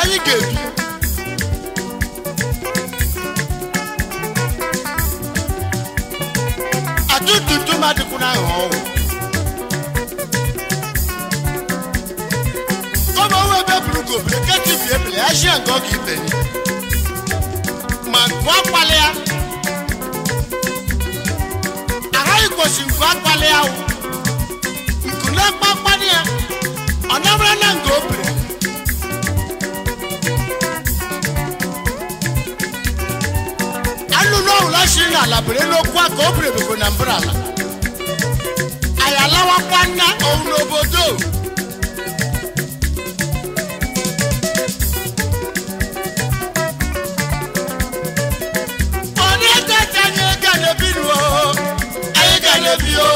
anyị ga-ebi atụtụtụ madịkwụ na aghọ ọnwụ kọma owe ebe buru gobere ketibi ebele ya shie nke ọ ga ibe ma gụọ akpali ya agaghị kwosi nkụ akpali ya wụ nku na-akpa akpali ya ọ nabara na nga o bere anụ n'ọhụla shiri n'ala bere n'okwu aka o bere bego na mbara ala anyị alawakwa nna owu n'obodo onye gacha anyị ga na-ebi n'o anyị ga na-ebi o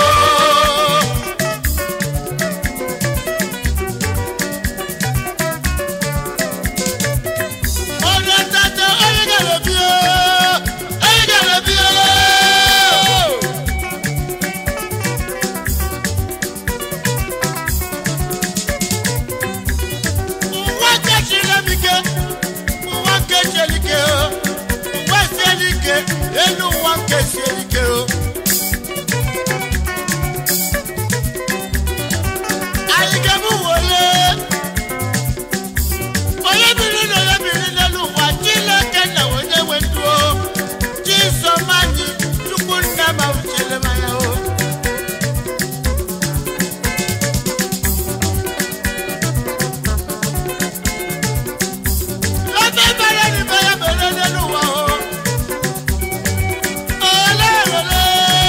onye tata onye ga na-ebi o anyị ga na-ebi o ụwa kechiri m ike ụwa kechiri ike o ụwa siela ike elu ụwa nke siela ike o anyị ga-ebu wole onye biri na onye biri n'elu ụwa chineke na onye nwe ndụ o chisom anyị chukwu nna ma uchele m anya o ebe mere n'ime ya mere n'elu ụwa o ole ole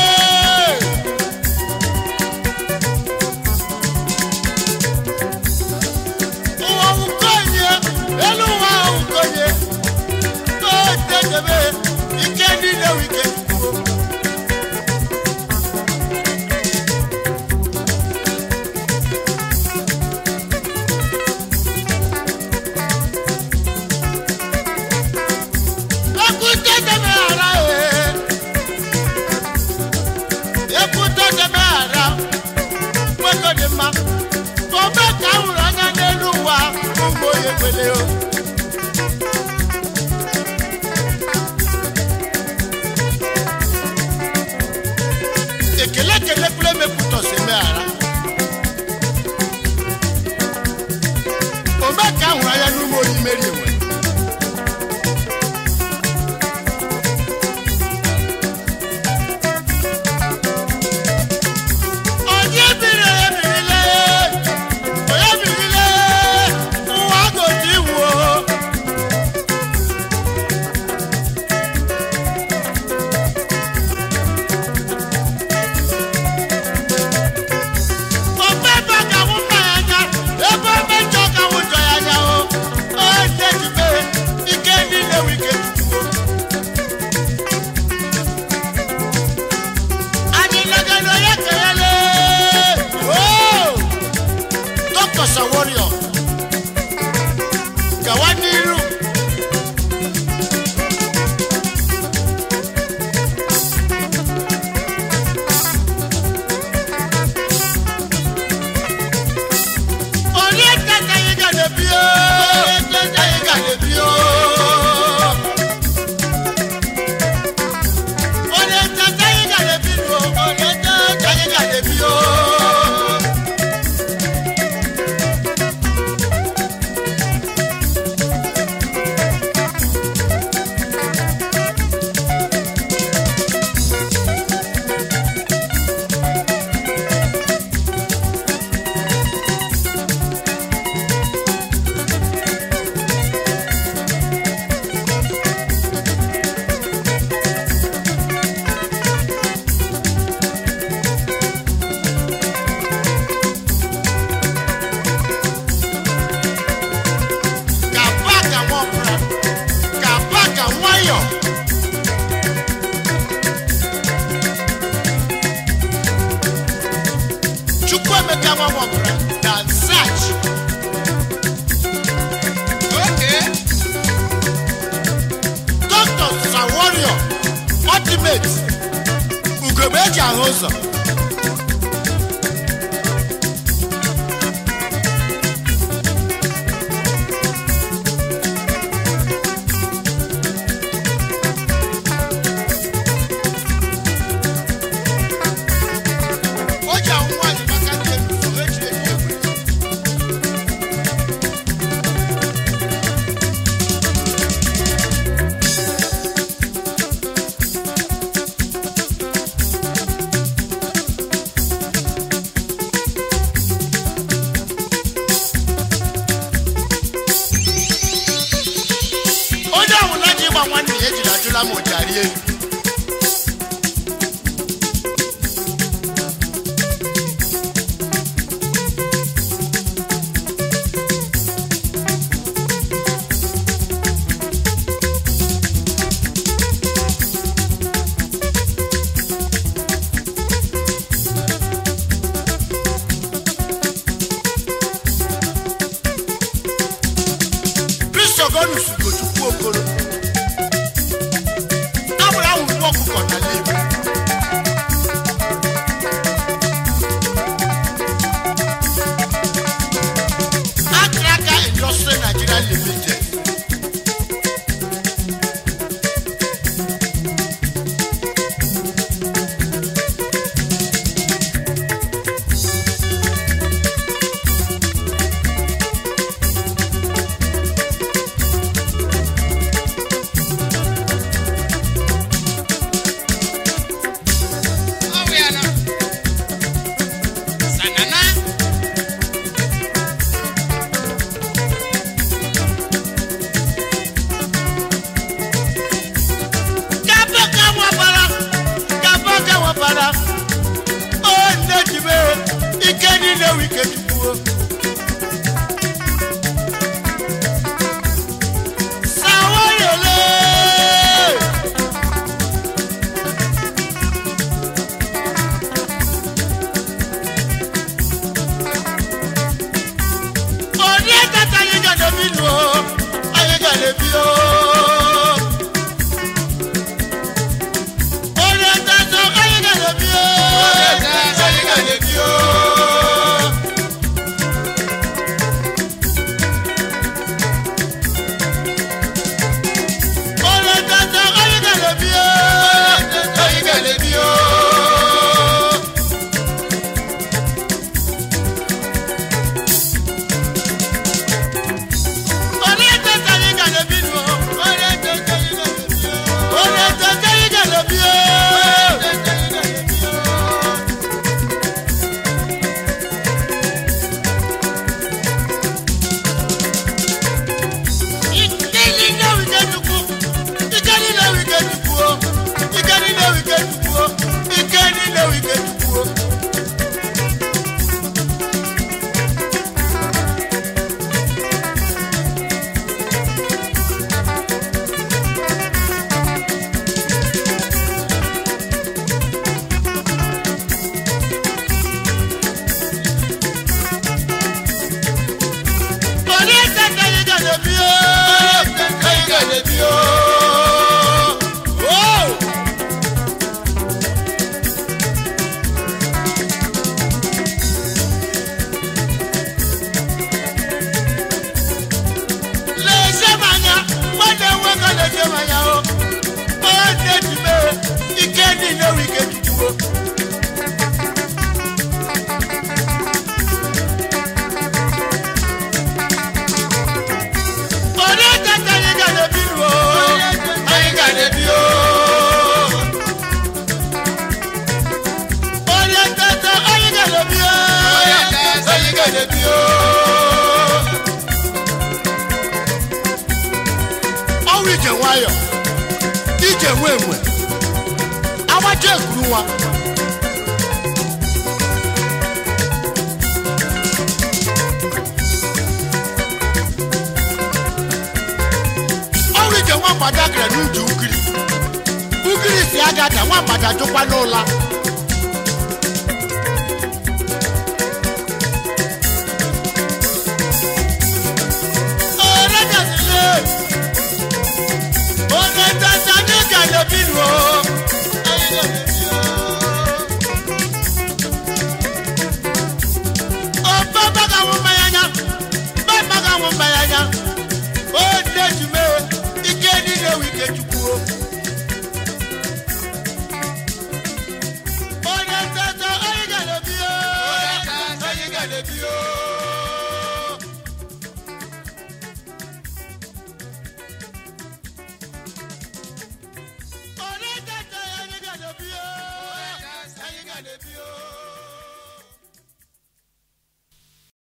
ụwa wukonye elu ụwa wukonye o dedebe ike niile wike kwuo Ekute deme ara e. Ekute deme ara. Nwego dị mma. Ome ka m hụrụ anya n'elu ụwa ụmụ onye kwele o. Ekele ekele kwule mepụtọsị eme ara. Ome ka m hụrụ anya n'ụmụ onye meri enwe. onye biri ebirile onye birile ụwa gote iwu omebe ka nwụ mma ya anya ebe ome njọ ka nwụ njọ ya anya o onye jibe ike niile wike tutuo anyị legara onye kelele dọkịta saworio gawa n'iru onye tata anyị ga na-ebi o onye tata anyị ga na-ebi o onye tata anyị ga na-ebi o onye tata anyị ga na-ebi o ka paka nwọpụra ka paka nwayọ chukwuemeka nwa nwọpụra na zach dr saworio ultimate ugogbe eji ahụ ụzọ ama nwanne ya ejiri ajụla m ụjarị elu kristogonus gochukwu okoro abụrụ ahụ ugbu ọkụkọ n'ala igbo akraka industry nigeria limited Gaba ka nwabara, gaba ka nwabara. O nne jibe, ike niile wụ ike Chukwu. Sawayele. Onye tata anyị ga na-ebi nụ o, anyị ga na-ebi o. Onye tata anyị ga na-ebi o. Onye tata anyị ga na-ebi o. Onye tata anyị ga na-ebi o. Onye tata anyị ga na-ebi o. Onye tata anyị ga na-ebi nụ o. Onye tata anyị ga na-ebi o. Onye tata anyị ga na-ebi o. Onye tata anyị ga na-ebi o. Oh! leze m anya nwanne nwoke leze m anya o onye na-ejime ike niile wụ ike tutuo onye tata anyị ga na-ebi nụ o anyị ga na-ebi o onye tata anyị ga na-ebi o anyị ga na-ebi o ọnwụ ije nwayọ ije nwe enwe agbacha ekuru nwa ọnwụ ije nwa mgbada gara n'uju ukiri ukiri si agada nwa mgbada jụkwa n'ụla